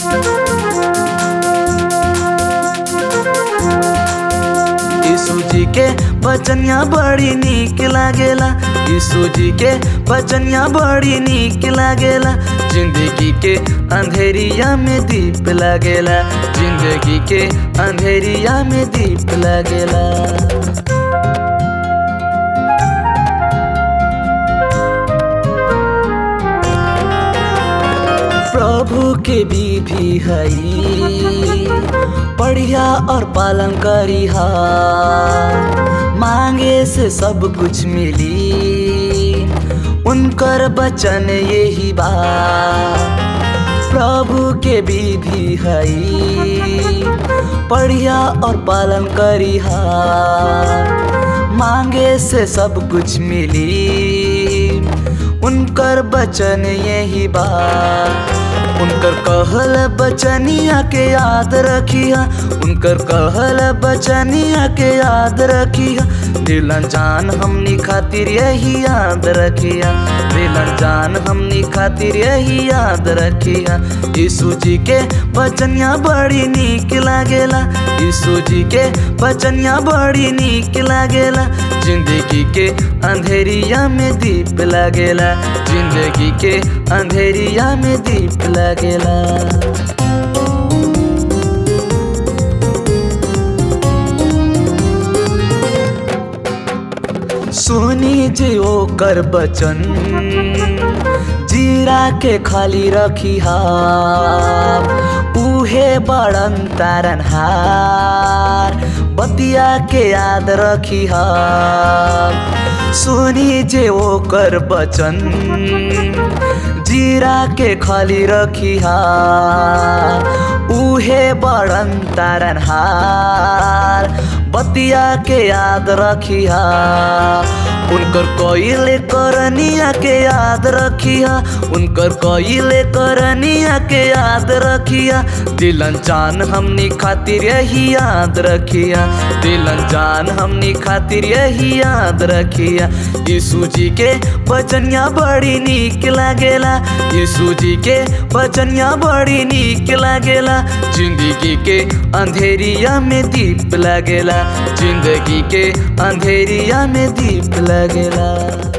यीशु जी के बचनिया बड़ी नीक लागेला यीशु जी के बचनिया बड़ी नीक लागेला जिंदगी के अंधेरिया में दीप लागेला जिंदगी के अंधेरिया में दीप लागेला प्रभु के विधि हई पढ़िया और पालन करिहा मांगे से सब कुछ मिली उनकर बचन यही बा प्रभु के विधि हई पढ़िया और पालन करिहा मांगे से सब कुछ मिली उनकर बचन यही बा उनकर कहल बचनिया के याद रखिया उनकर कहल बचनिया के याद रखिया दिलन जान हमनी खातिर यही याद रखिया दिलन जान हमनी खातिर यही याद रखिया यीशु जी के बचनिया बड़ी नीक लागेला यीशु जी के बचनिया बड़ी नीक लागेला जिंदगी के अंधेरिया में दीप लागेला जिंदगी के अंधेरिया में दीप लागेला सुनी जे ओकर बचन जीरा के खाली रखी उहे बड़न तारन हार बतिया के याद रखी सुनी जे ओकर बचन जीरा के खाली रखी उहे बड़न तारन हार बतिया के याद रखिया उनकर कोइले करनिया के याद रखिया उनकर कोइले करनिया के याद रखिया दिलन जान हमनी खातिर यही याद रखिया दिलन जान हमनी खातिर यही याद रखिया यीशु जी के बचनिया बड़ी नीक लागेला यीशु जी के बचनिया बड़ी नीक लागेला जिंदगी के अंधेरिया में दीप लागेला जिंदगी के अंधेरिया में दीप लगेला